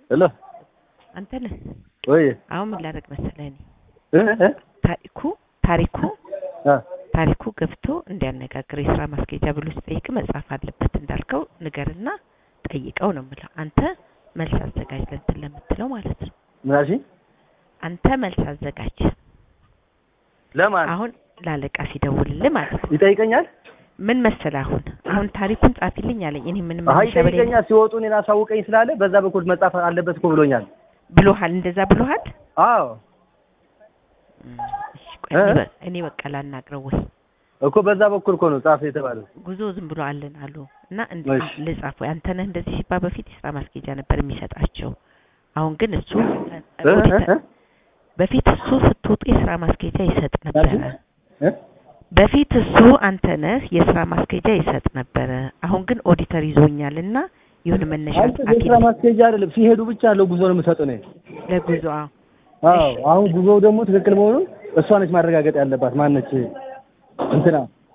ሄሎ አንተ ነህ ወይ አሁን ምን ላደርግ መሰለህ እኔ እ እ ታሪኩ ታሪኩ አ ታሪኩ ገብቶ እንዲያነጋግር የስራ ማስኬጃ ብሎ ሲጠይቅ መጻፍ አለበት እንዳልከው ንገርና ጠይቀው ነው የምለው። አንተ መልስ አዘጋጅ ለእንትን ለምትለው ማለት ነው። ምን አልሽኝ? አንተ መልስ አዘጋጅ ለማን አሁን ላለቃ ሲደውልልህ ማለት ነው። ይጠይቀኛል? ምን መሰለህ አሁን አሁን ታሪኩን ጻፊልኝ አለኝ። እኔ ምንም አይ መሸበሌ ይጠይቀኛል። ሲወጡ እኔን አሳውቀኝ ስላለ በዛ በኩል መጻፍ አለበት እኮ ብሎኛል። ብሎሃል፣ እንደዛ ብሎሃል። አዎ እም፣ እሺ ቆይ እ? እኔ በ- እኔ በቃ ላናግረው ወይ እኮ በዛ በኩል እኮ ነው ጻፍ የተባለው። ጉዞ ዝም ብሎ አለን አሉ እና እንድ እሺ። ልጻፍ ወይ አንተ ነህ እንደዚህ ሲባል በፊት የስራ ማስኬጃ ነበር የሚሰጣቸው። አሁን ግን እሱ እ? ኦዲተር እ? በፊት እሱ ስትወጡ የስራ ማስኬጃ ይሰጥ ነበረ። እ? በፊት እሱ አንተ ነህ የስራ ማስኬጃ ይሰጥ ነበረ። አሁን ግን ኦዲተር ይዞኛል እና ይሁን መነሻ አንተ የስራ ጻፊልኝ ማስኬጃ አይደለም ሲሄዱ ብቻ ያለው ጉዞ ነው የምሰጠው ነው። ለጉዞ አዎ። አዎ እሺ። አሁን ጉዞው ደግሞ ትክክል መሆኑን እሷ ነች ማረጋገጥ ያለባት። ማነች እንትና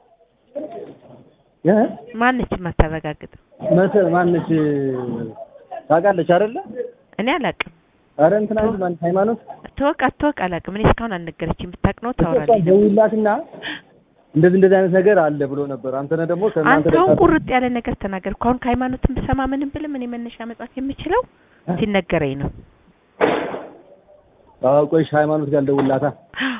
እ? ማነች የማታረጋግጥ? መተ ማነች ታውቃለች አይደለ? እኔ አላቅም። አረ እንትና እንጂ ማን ሃይማኖት ተወቅ አትወቅ አላቅም። እኔ እስካሁን አልነገረችኝ። ብታውቅ ነው እሷ ታወራለች። ደውላትና እንደዚህ እንደዚህ አይነት ነገር አለ ብሎ ነበር። አንተ ነህ ደግሞ ከእናንተ አንተ አሁን ደውላ- ቁርጥ ያለ ነገር ተናገርኩ። አሁን ከሃይማኖትም ብሰማ ምንም ብልም እኔ መነሻ መጻፍ የምችለው ሲነገረኝ ነው። አዎ ቆይ እሺ፣ ሃይማኖት ጋር ደውላታ